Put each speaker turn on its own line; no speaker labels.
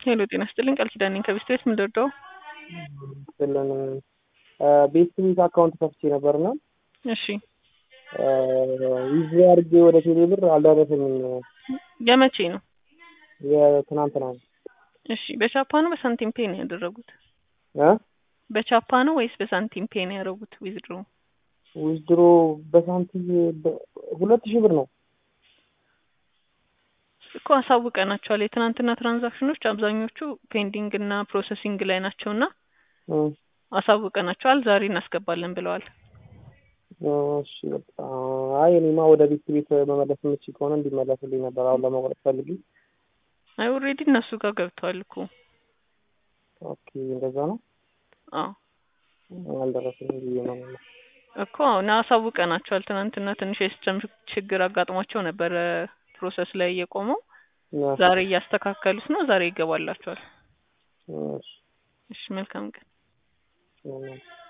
ሄሎ ጤና ይስጥልኝ ቃል ኪዳን ነኝ ከቤስት ቤት ምን ልርዳው?
ስለን ቤት ቤት አካውንት ከፍቼ ነበርና
እሺ
ይዤ አድርጌ ወደ ቴሌ ብር አልደረሰኝም።
የመቼ ነው?
የትናንትና ነው።
እሺ በቻፓ ነው በሳንቲም ፔ ነው ያደረጉት?
እ
በቻፓ ነው ወይስ በሳንቲም ፔ ነው ያደረጉት? ዊዝድሮ
ዊዝድሮ በሳንቲም ሁለት ሺህ ብር ነው
እኮ አሳውቀናቸዋል። የትናንትና ትራንዛክሽኖች አብዛኞቹ ፔንዲንግ እና ፕሮሰሲንግ ላይ ናቸው እና
እ
አሳውቀናቸዋል። ዛሬ እናስገባለን ብለዋል።
እሺ በቃ አይ እኔማ ወደ ቤት ቤት መመለስ የምችል ከሆነ እንዲመለስልኝ ነበር አሁን ለመቁረጥ ፈልጊ።
አይ ኦልሬዲ እነሱ ጋር ገብተዋል እኮ
ኦኬ እንደዛ ነው።
አዎ
አልደረሰኝም ብዬ ነው
እኮ አሁን አሳውቀናቸዋል። ትናንትና ትንሽ የሲስተም ችግር አጋጥሟቸው ነበረ ፕሮሰስ ላይ እየቆመው ዛሬ እያስተካከሉት ነው። ዛሬ ይገባላቸዋል።
እሺ
እሺ መልካም ቀን።
እሺ